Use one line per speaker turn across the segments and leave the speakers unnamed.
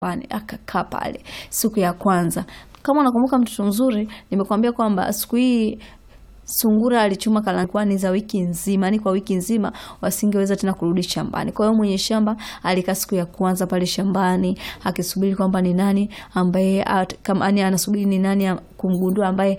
nyumbani akakaa pale siku ya kwanza. Kama unakumbuka mtoto mzuri, nimekuambia kwamba siku hii sungura alichuma karanga za wiki nzima, yani kwa wiki nzima wasingeweza tena kurudi shambani. Kwa hiyo mwenye shamba alikaa siku ya kwanza pale shambani akisubiri kwamba ni nani ambaye kama ani anasubiri ni nani kumgundua ambaye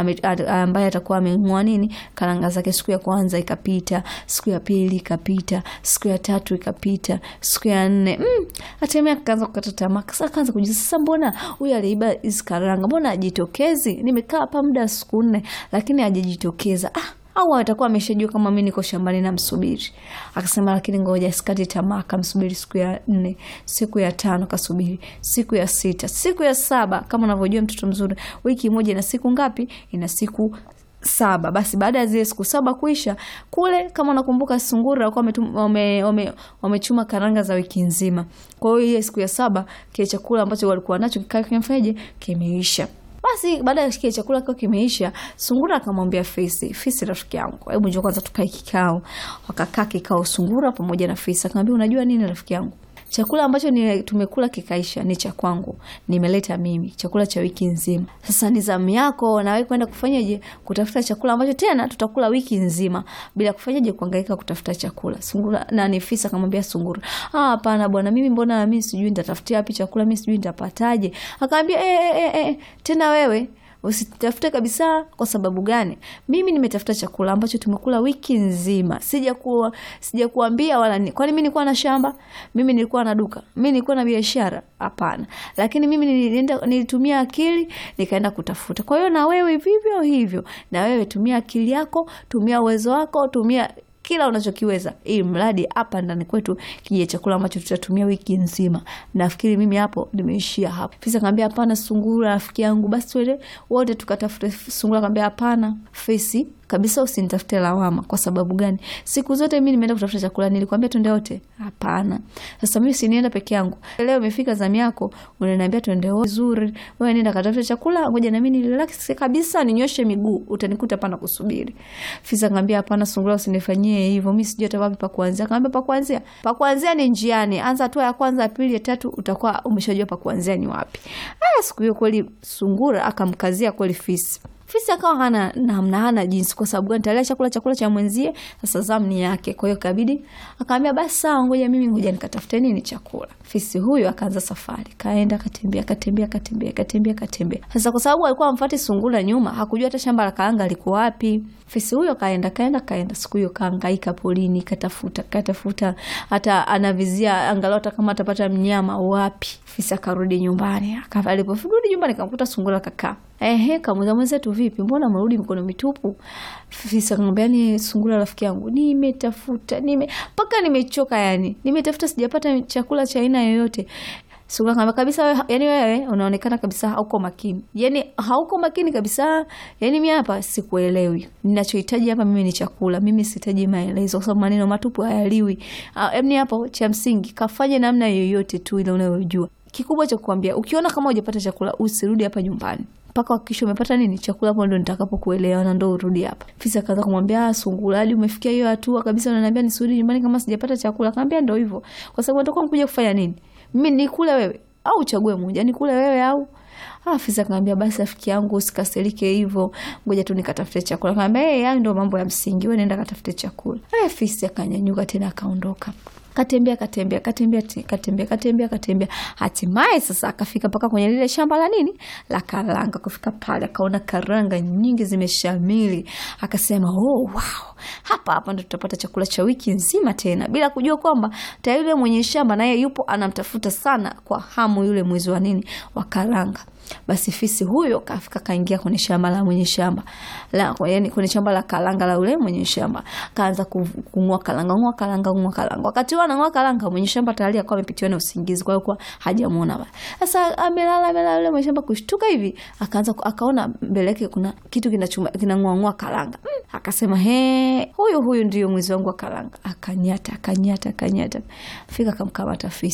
ambaye atakuwa ameng'oa nini karanga zake. Siku ya kwanza ikapita, siku ya pili ikapita, siku ya tatu ikapita, siku ya nne mm, hatimaye akaanza kukata tamaa. Sasa akaanza kujiuliza, sasa mbona huyu aliiba hizi karanga, mbona hajitokezi? Nimekaa hapa muda siku nne lakini hajajitokeza. Ah, au atakuwa ameshajua kama mimi niko shambani namsubiri. Akasema lakini ngoja sikati tamaa. Akamsubiri siku ya nne, siku ya tano kasubiri, siku ya sita, siku ya saba. Kama unavyojua mtoto mzuri, wiki moja ina siku ngapi? Ina siku saba. Basi baada ya zile siku saba kuisha, kule kama unakumbuka, sungura walikuwa wame wamechuma karanga za wiki nzima. Kwa hiyo ile siku ya saba kile chakula ambacho walikuwa nacho kikaa kimefanyaje, kimeisha. Basi baada ya kile chakula kiwa kimeisha, sungura akamwambia Fisi, Fisi rafiki yangu, hebu njoo kwanza tukae kikao. Wakakaa kikao, sungura pamoja na Fisi. Akamwambia unajua nini rafiki yangu, chakula ambacho ni tumekula kikaisha ni cha kwangu, nimeleta mimi chakula cha wiki nzima. Sasa ni zamu yako na wewe kwenda kufanyaje, kutafuta chakula ambacho tena tutakula wiki nzima bila kufanyaje, kuhangaika kutafuta chakula. Sungura na ni Fisi akamwambia sungura, ah, hapana bwana, mimi mbona mimi sijui nitatafutia wapi chakula, mimi sijui nitapataje. Akamwambia eh, eh, eh, tena wewe usitafute kabisa. Kwa sababu gani? Mimi nimetafuta chakula ambacho tumekula wiki nzima, sijakuwa sijakuambia wala ni. Kwani mimi nilikuwa na shamba? Mimi nilikuwa na duka? Mimi nilikuwa na biashara? Hapana, lakini mimi nilienda, nilitumia akili nikaenda kutafuta. Kwa hiyo na wewe vivyo hivyo, na wewe tumia akili yako, tumia uwezo wako, tumia kila unachokiweza ili mradi hapa ndani kwetu kije chakula ambacho tutatumia wiki nzima. Nafikiri mimi hapo nimeishia hapo. Fisi akamwambia hapana, sungura rafiki yangu, basi twende wote tukatafute. Sungura akamwambia hapana, Fisi kabisa usinitafute lawama. Kwa sababu gani? Siku zote mimi nimeenda kutafuta chakula, nilikwambia twende wote? Hapana. Sasa mimi sinienda peke yangu, leo imefika zamu yako, unaniambia twende wote. Vizuri, wewe nenda katafuta chakula, ngoja na mimi nirelax kabisa, ninyoshe miguu, utanikuta hapa na kusubiri. Fisi akamwambia hapana, sungura usinifanyie hivyo, mimi sijui hata wapi pa kuanzia. Akamwambia pa kuanzia, pa kuanzia ni njiani, anza hatua ya kwanza, ya pili, ya tatu, utakuwa umeshajua pa kuanzia ni wapi. Ah, siku hiyo kweli sungura akamkazia kweli Fisi. Fisi akawa hana namna, hana jinsi. Kwa sababu gani? Talia chakula chakula cha mwenzie, sasa zamu ni yake. Kwa hiyo kabidi akamwambia basi sawa, ngoja mimi ngoja nikatafute nini chakula. Fisi huyo akaanza safari, kaenda katembea, katembea, katembea, katembea, katembea. Sasa kwa sababu alikuwa amfuati sungura nyuma, hakujua hata shamba la karanga liko wapi. Fisi huyo kaenda kaenda kaenda, siku hiyo kaangaika polini, katafuta katafuta, hata anavizia angalau hata kama atapata mnyama wapi. Fisi akarudi nyumbani, aliporudi nyumbani kamkuta sungura kakaa Ehe, kamuza mwenzetu, vipi, mbona mrudi mikono mitupu? Fisi akamwambia ni sungura rafiki yangu, nimetafuta nime mpaka nimechoka, yani nimetafuta sijapata chakula cha aina yoyote. Sungura akamwambia kabisa, wewe yani wewe unaonekana kabisa hauko makini, yani hauko makini kabisa, yani mimi hapa sikuelewi. Ninachohitaji hapa mimi ni chakula, mimi sihitaji maelezo, kwa sababu maneno matupu hayaliwi. Yaani hapo cha msingi kafanye namna yoyote tu ile unayojua. Kikubwa cha kukwambia, ukiona kama hujapata chakula usirudi hapa nyumbani mpaka hakikisha umepata nini chakula. Hapo ndo nitakapokuelewa na ndo urudi hapa. Fisi akaanza kumwambia sungura, hadi umefikia hiyo hatua kabisa, unaniambia nisirudi nyumbani kama sijapata chakula? Akamwambia ndo hivyo, kwa sababu natakuwa mkuja kufanya nini? Mimi nikule wewe au uchague moja, nikule wewe au Ah, Fisi akamwambia basi rafiki yangu usikasirike hivyo, ngoja tu nikatafute chakula. Akamwambia hey, hayo ndio mambo ya msingi, wewe nenda katafute chakula. Eh, Fisi akanyanyuka tena akaondoka. Katembea katembea katembea katembea katembea katembea, hatimaye sasa akafika mpaka kwenye lile shamba la nini la karanga. Kufika pale akaona karanga nyingi zimeshamili, akasema oh, wow, hapa hapa ndo tutapata chakula cha wiki nzima tena, bila kujua kwamba tayari yule mwenye shamba naye yupo anamtafuta sana kwa hamu yule mwizi wa nini wa karanga. Basi fisi huyo kafika kaingia kwenye shamba la mwenye shamba la, yani kwenye shamba la karanga la yule mwenye shamba, kaanza kung'oa karanga, ng'oa karanga, ng'oa karanga. Wakati huo anang'oa karanga, mwenye shamba tayari akawa amepitiwa na usingizi, kwa hiyo kwa hajamuona bale. Sasa amelala amelala, yule mwenye shamba kushtuka hivi, akaanza akaona mbele yake kuna kitu kinachuma kinang'oa ng'oa karanga. Mm, akasema he, huyu huyu ndio mwizi wangu wa karanga. Akanyata akanyata akanyata, fika akamkamata fisi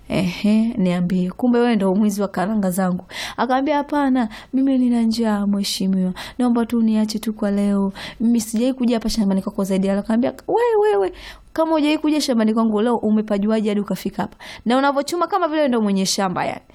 Ehe, niambie, kumbe wewe ndo mwizi wa karanga zangu. Akamwambia hapana, mimi nina njaa mheshimiwa, naomba tu niache tu kwa leo, mimi sijai kuja hapa shambani kwako zaidi. Akamwambia wewe, wewe kama hujai kuja shambani kwangu leo, umepajuaje hadi ukafika hapa? Na unavochuma kama vile ndo mwenye shamba yani.